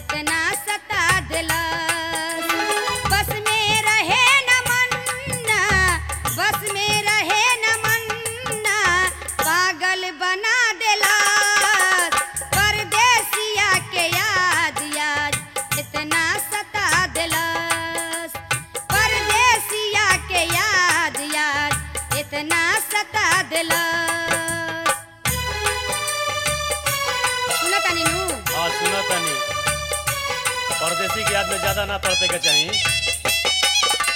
इतना सता दिलस बस में रहे न मन्ना बस में रहे न मन्ना पागल बना दिलस परदेसिया के याद याद इतना सता दिलस परदेसिया के याद याद इतना सता दिलस सुनो तनी नू हाँ सुनो तनी परदेसी की याद में ज्यादा ना तड़पे के चाहिए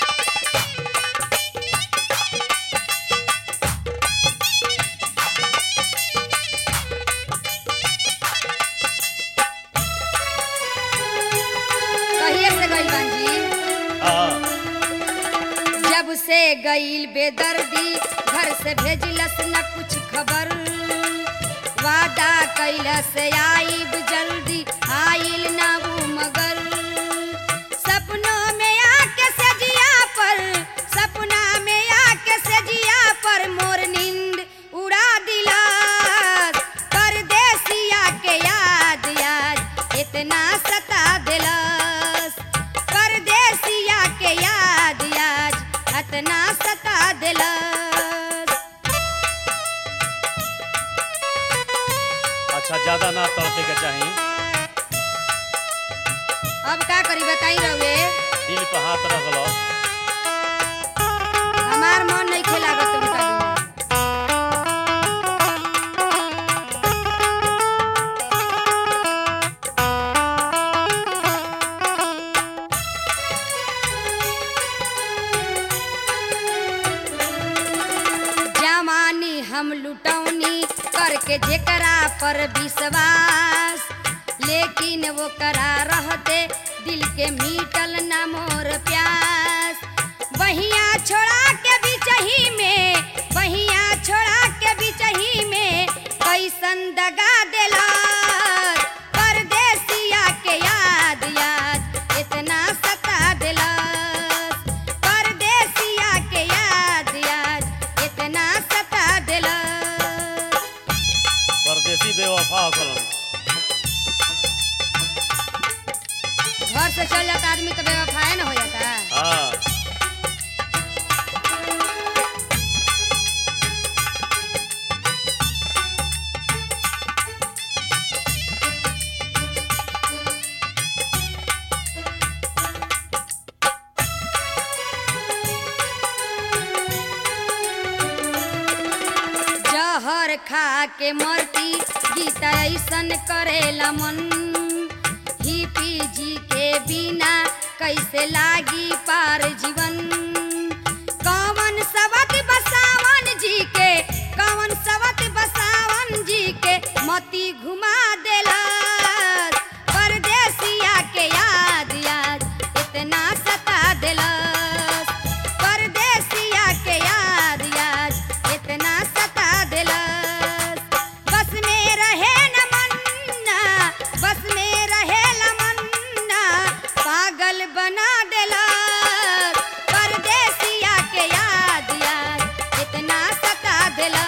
कहिए से गइल बांजी हाँ जब से गइल बेदर्दी घर से भेजलस न कुछ खबर वादा कैलस आइब जल्दी आइल ना वो मगर सपनों में आके सजिया पर सपना में आके सजिया पर मोर नींद उड़ा दिला परदेसिया के याद याद इतना सता दिलस परदेसिया के याद याद इतना सता दिलस अच्छा ज्यादा ना तड़पे के चाहिए अब का करी बताई रहुए दिल पे हाथ रख लो हमार मन नहीं खेलागत उनका बिना। जवानी हम लुटौनी करके जेकरा पर विश्वास लेकिन वो करा रहते दिल के मीटल न मोर प्यास बहिया छोड़ा के बिचही में बहिया छोड़ा के बिचही में कैसन दगा देला परदेसिया के याद याद इतना सता दिलस परदेसिया के याद याद इतना सता दिलस परदेसी बेवफा हो कलम घर से चल जाता आदमी तो बेवफाए न हो जाता हाँ जहर खा के मरती गीता ऐसन करेला मन ही पी जी के बिना कैसे लागी पार जीवन कौन सवत बसावन जी के कौन सवत बसावन जी के मती घुमा देला परदेसिया के याद याद इतना सता दिलस परदेसिया के याद याद इतना सता दिलस बस में रहे न मन्ना बस में रहे न मन्ना पागल बना दिलस परदेसिया के याद याद इतना सता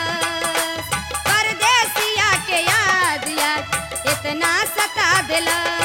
दिलस परदेसिया के याद याद इतना सता दिलस